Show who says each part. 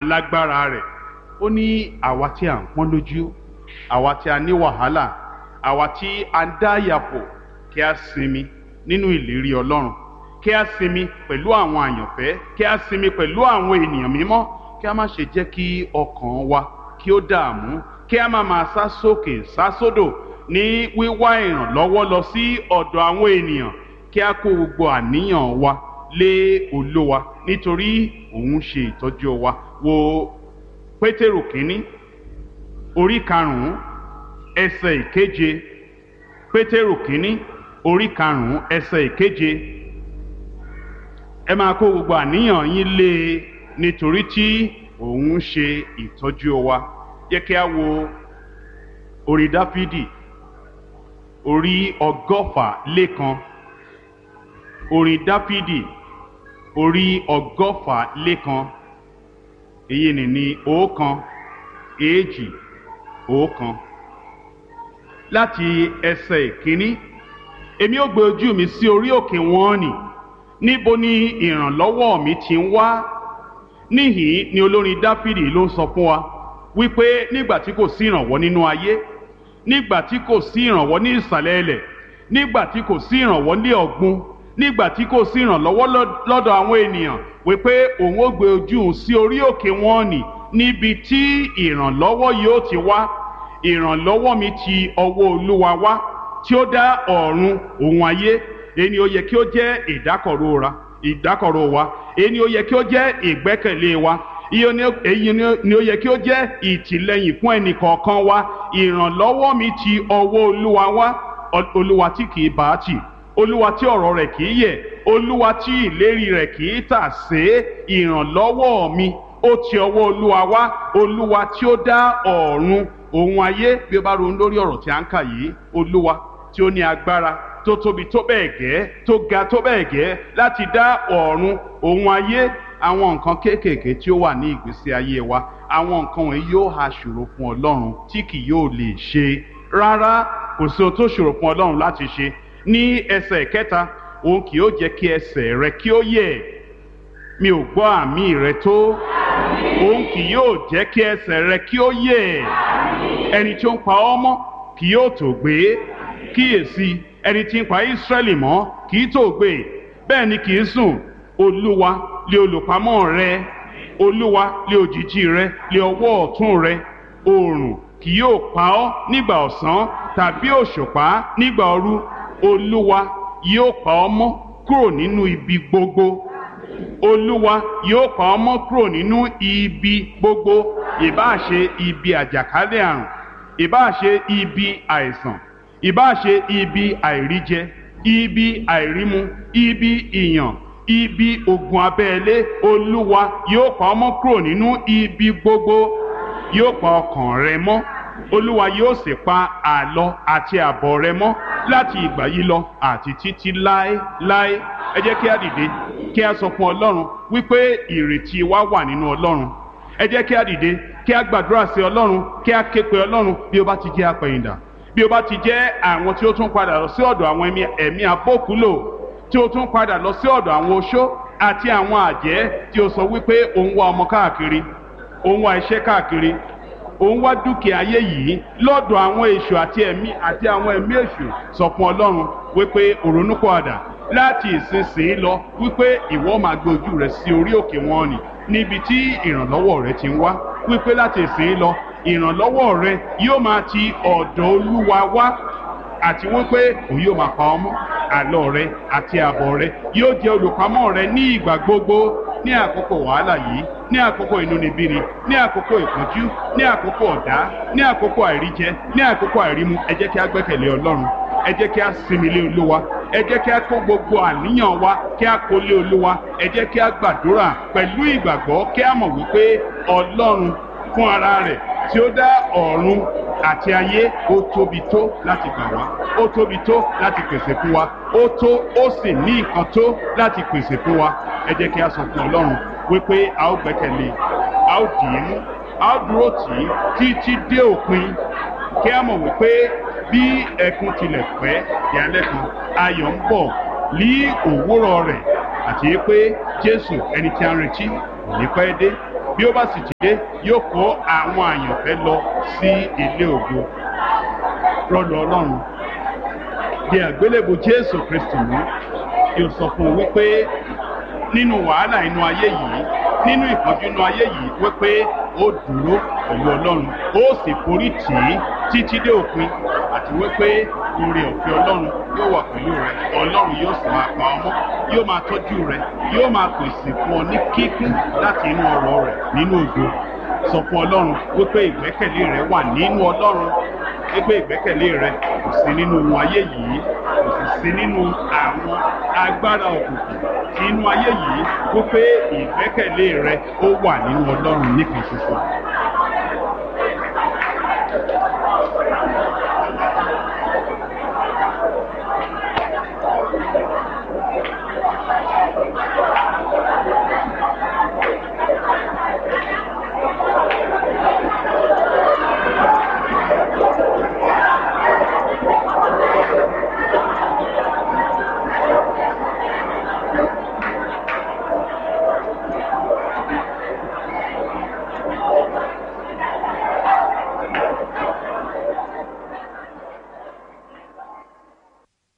Speaker 1: lágbára rẹ̀ ó ní àwa tí à ń pọ́n lójú àwa tí a ní wàhálà àwa tí a ń dá yàpò kí a sinmi nínú ìlérí ọlọ́run kí a sinmi pẹ̀lú àwọn àyànfẹ́ kí a sinmi pẹ̀lú àwọn ènìyàn mímọ́ kí a má ṣe jẹ́ kí ọkàn wa kí ó dààmú kí a má máa sá sókè sá sódò ní wíwá ìrànlọ́wọ́ lọ sí ọ̀dọ̀ àwọn ènìyàn kí a kó gbogbo àníyàn wa lé olówa nítorí òun ṣe ìtọ́jú wa wo pétérù kínní orí karùnún ẹsẹ̀ ìkeje pétérù kínní orí karùnún ẹsẹ̀ ìkeje ẹ máa kó gbogbo àníyàn yín lé e nítorí tí òun ṣe ìtọ́jú wa yẹ kí a wo orí dáfídì orí ọgọ́fà lẹ́kan orí dáfídì orí ọgọ́fà lẹ́kan èyí ni ní ọ̀kan èjì ọ̀kan láti ẹsẹ̀ ìkíní èmi ó gbé ojú mi sí orí òkè wọn nì níbo ni ìrànlọ́wọ́ mi ti ń wá níhìn ni olórin dáfídì ló ń sọ fún wa wípé nígbà tí kò sí ìrànwọ́ nínú ayé nígbà tí kò sí ìrànwọ́ ní ìsàlẹ̀ ilẹ̀ nígbà tí kò sí ìrànwọ́ ní ọ̀gbun nígbà tí kò sí ìrànlọ́wọ́ lọ́dọ̀ àwọn ènìyàn wípé òun ó gbé ojú òun sí orí òkè wọn nì níbi tí ìrànlọ́wọ́ yóò ti wá ìrànlọ́wọ́ mi ti ọwọ́ olúwa wá tí ó dá ọ̀run òun ayé èyí ó yẹ kí ó jẹ́ ìdákọ̀ró ra ìdákọ̀ró wa èyí ó yẹ kí ó jẹ́ ìgbẹ́kẹ̀lé wa èyí ni ó yẹ kí ó jẹ́ ìtìlẹ́yìn fún ẹnì kọ̀ọ̀kan wa ìrànlọ́wọ́ mi ti ọwọ́ olúwa wá olúwa tí kì í bá a tì olúwa tí ọ̀rọ̀ rẹ̀ kì í yẹ̀ olúwa tí ìlérí rẹ̀ kì í tà sé ìrànlọ́wọ́ mi ó ti ọwọ́ olúwa wá olúwa tí ó dá ọ̀run òun ayé bí ó bá ronú lórí ọ̀rọ̀ tí a ń kà yìí olúwa tí ó ní agbára tó tóbi tó bẹ́ẹ̀ gẹ́ tó ga tó bẹ́ẹ̀ gẹ́ láti dá ọ̀run òun ayé àwọn nǹkan kéékèèké tí ó wà ní ìgbésí ayé wa àwọn nǹkan wọ̀nyí yóò ha ṣòro fún ọlọ́run tí kì yóò lè ṣe rárá kò sí ohun tó ṣòro fún ọlọ́run láti ṣe ní ẹsẹ̀ kẹta òun kì yóò jẹ́ kí ẹsẹ̀ rẹ kí ó yẹ̀ mi ò gbọ́ àmì rẹ tó òun kì yóò jẹ́ kí ẹsẹ̀ rẹ kí ó yẹ̀ ẹni tí ó ń pa ọ́ mọ́ kì yóò tó gbé kíyèsí ẹni tí ń pa Ísírẹ́lì mọ́ kì í tó gbé bẹ́ẹ̀ ni kì í sùn olúwa lé olùpamọ́ rẹ olúwa lé òjìji rẹ lé ọwọ́ ọ̀tún rẹ oòrùn kì yóò pa ọ́ nígbà ọ̀sán tàbí òṣùpá nígbà òru olúwa yóò pa ọ́ mọ́ kúrò nínú ibi gbogbo olúwa yóò pa ọ́ mọ́ kúrò nínú ibi gbogbo ìbáà ṣe ibi àjàkálẹ̀ àrùn ìbáà ṣe ibi àìsàn ìbáà ṣe ibi àìríjẹ ibi àìrímu ibi ìyàn ibi ogun abẹ́lé olúwa yóò pa ọ́ mọ́ kúrò nínú ibi gbogbo yóò pa ọkàn rẹ mọ́ olúwa yóò sì pa àlọ àti àbọ̀ rẹ mọ́ láti ìgbà yìí lọ àti títí láéláé ẹ jẹ́ kí a dìde kí a sọ fún ọlọ́run wípé ìrètí wa wà nínú ọlọ́run ẹ jẹ́ kí a dìde kí a gbàdúrà sí ọlọ́run kí a ké pe ọlọ́run bí ó bá ti jẹ́ apẹ̀yìndà bí ó bá ti jẹ́ àwọn tí ó tún padà lọ sí ọ̀dọ̀ àwọn ẹ̀mí abókúlò tí ó tún padà lọ sí ọ̀dọ̀ àwọn oṣó àti àwọn àjẹ́ tí ó sọ wípé òun wá ọmọ káàkiri òun wá iṣẹ́ káàkiri òun wá dúkìá ayé yìí lọ́dọ̀ àwọn èṣù àti ẹ̀mí àti àwọn ẹ̀mí èṣù sọ fún ọlọ́run wípé òrónúkọ̀ àdà láti ìsinsìnyí lọ wípé ìwọ máa gbé ojú rẹ sí orí òkè wọn nì níbi tí ìrànlọ́wọ́ rẹ ti ń wá wípé láti ìsinsìnyí lọ ìrànlọ́wọ́ rẹ yóò máa ti ọ̀dọ̀ olúwa wá àti wípé òun yóò máa pa ọmọ àlọ rẹ àti àbọ̀ rẹ yóò jẹ́ olùpamọ́ rẹ ní ìgbà gbogbo ní àkókò wàhálà yìí ní àkókò inúnibíni ní àkókò ìpọ́njú ní àkókò ọ̀dá ní àkókò àìríjẹ ní àkókò àìrímu ẹ jẹ́ kí a gbẹ́kẹ̀lé ọlọ́run ẹ jẹ́ kí a sinmi lé olúwa ẹ jẹ́ kí a kó gbogbo àníyàn wa kí a kó lé olúwa ẹ jẹ́ kí a gbàdúrà pẹ̀lú ìgbàgbọ́ kí a mọ̀ wípé ọlọ́run fún ara rẹ̀ tí ó dá ọ̀run àti ayé ó tóbi tó láti gbà wá ó tóbi tó láti pèsè fún wa ó tó ó sì ní nǹkan tó láti pèsè fún wa ẹ jẹ́ kí a sọ fún ọlọ́run wípé a ó gbẹ́kẹ̀lé a ó dì í mú a ó dúró tì í títí dé òpin kí a mọ̀ wípé bí ẹkún tilẹ̀ pẹ́ ìyálẹ̀ kan ayọ̀ ń bọ̀ ní òwúrọ̀ rẹ̀ àti pé jésù ẹni tí a ń retí kò ní pẹ́ dé bí ó bá sì ti dé yóò kó àwọn àyànfẹ́ lọ sí ilé ògo rọlù ọlọ́run di àgbélébù jésù kristi mú yóò sọ fún un wípé nínú wàhálà inú ayé yìí nínú ìpọ́njú inú ayé yìí wípé ó dúró pẹ̀lú ọlọ́run ó sì forí tì í títí dé òpin àti wípé oore ọ̀fẹ́ ọlọ́run yóò wà pẹ̀lú rẹ ọlọ́run yóò sì máa pa ọmọ yóò máa tọ́jú rẹ yóò máa pèsè fún ọ ní kíkún láti inú ọrọ̀ rẹ nínú ògo sọ fún ọlọ́run wípé ìgbẹ́kẹ̀lé rẹ wà nínú ọlọ́run wípé ìgbẹ́kẹ̀lé rẹ kò sí nínú ohun ayé yìí kò sì sí nínú àwọn agbára òkùnkùn tí inú ayé yìí wípé ìgbẹ́kẹ̀lé rẹ ó wà nínú ọlọ́run nìkan ṣoṣo